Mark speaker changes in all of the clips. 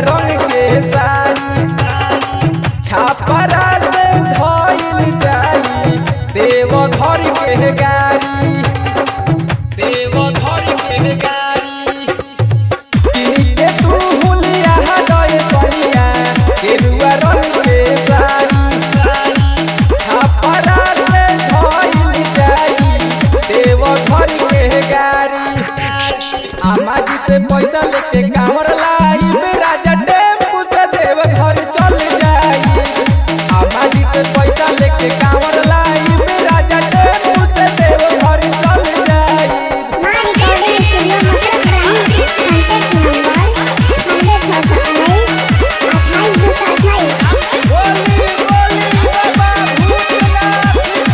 Speaker 1: रंग के साड़ी छापरा से धइल जाई देव घर के गाड़ी देव घर के गाड़ी किनके तू हुलिया हदय सरिया केरुआ रंग के साड़ी छापरा से धइल जाई देव घर के गाड़ी आमा जी से पैसा लेके कांवर लाई राजा टेम्पू से देव घर चल जाई आमा जी से पैसा लेके कांवर लाई राजा टेम्पू से देव घर चल जाई
Speaker 2: माँ रिकॉर्डिंग स्टूडियो मसरत रही कॉन्टैक्ट नंबर छानवे छः सौ उन्नीस अट्ठाईस दो सौ अट्ठाईस
Speaker 1: बोली बोली बाबा भूतनाथ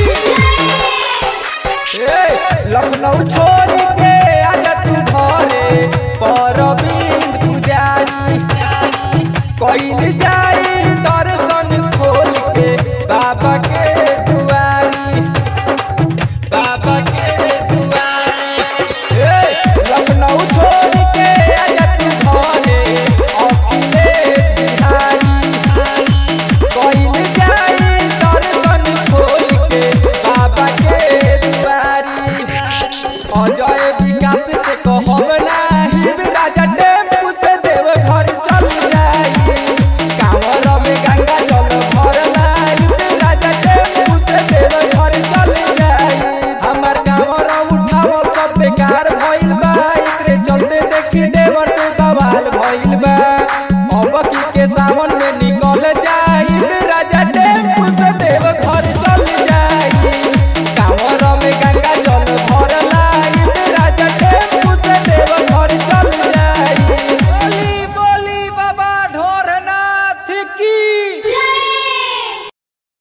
Speaker 1: की ए, लखनऊ छोड़ के आजा तू घरे परबिंद पुजारी कइल जाई दर्शन खोल के बाबा के दुआरी बाबा के दुआरी ए, लखनऊ छोड़ के आजा तू घरे अखिलेश बिहारी कइल जाई दर्शन खोल के बाबा के दुआरी अजय विकास से कहब नाही राजा टेम्पू से देव घर चल जाई कांवर में गंगा जल भर लाई राजा टेम्पू से देव घर चल जाई हमार कांवर उठावल सब बेकार भइल बा एकरे चलते देखी देवर से बवाल भइल बा अब की के